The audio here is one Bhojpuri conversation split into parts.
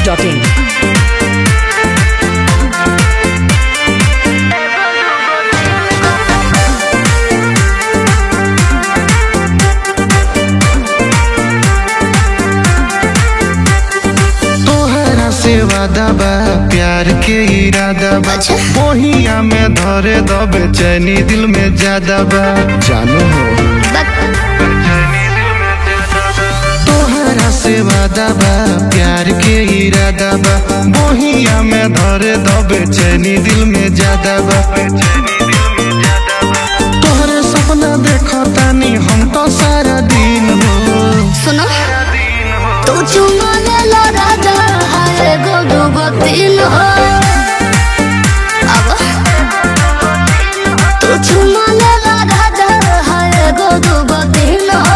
biharmasti.in तोहरा से वादा बा प्यार के इरादा बा बोहिया में धरे दो बेचैनी दिल में ज्यादा बा जानो हो तोहरा से वादा बा प्यार के इरादा बा बोहिया में धरे दो बेचैनी दिल में ज्यादा बा तोहरे सपना देखो तानी हम तो सारा दिन हो सुनो तू चुमा ले लो राजा हाय गो दो गो तीन हो अब तू चुमा ले लो राजा हाय गो दो गो तीन हो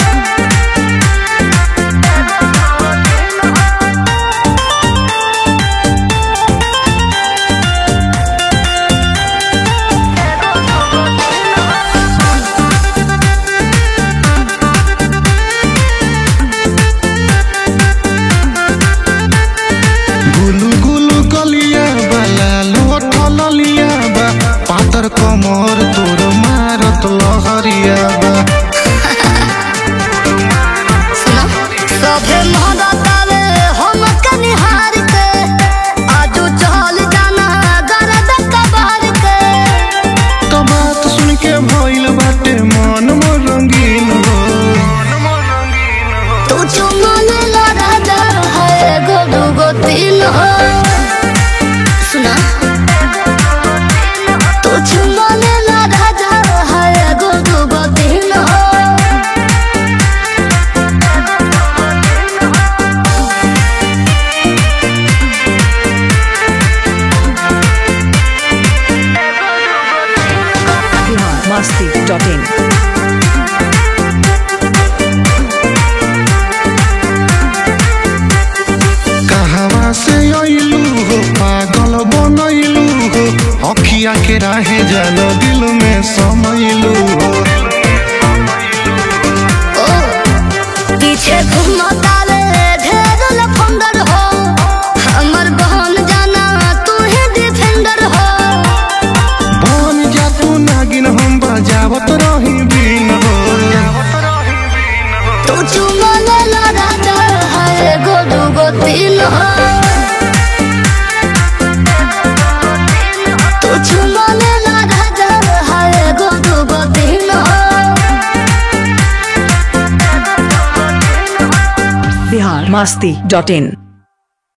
गुलु गुलु गलिया बा लाल होठल लिया बा पातर कमर तोर मारत लहरिया बा सुनो सभे मोहब्बतावे हम कनिहार के आजू चल जाना गरद कबार के तो बात सुन के भइल बाटे मन मोर रंगीन हो तू चुमा ले लो राजा हाय गो दो गो तीन हो सुना तू चुमा ले लो राजा हाय गो दो गो तीन हो biharmasti.in कहवा से अइलू हो पागल बनैलू हो अखिया के राहे जल दिल में समैलू हो ओ पीछे घूमता रे ढेर लफंदर हो हमर बहन जाना तू ही डिफेंडर हो बन जा तू नागिन हम बजावत रही बिन हो तू चुमा ले ला राजा हाय गो दू गो तीन हो तू चुमा ले ला राजा हाय गो दू गो तीन हो biharmasti.in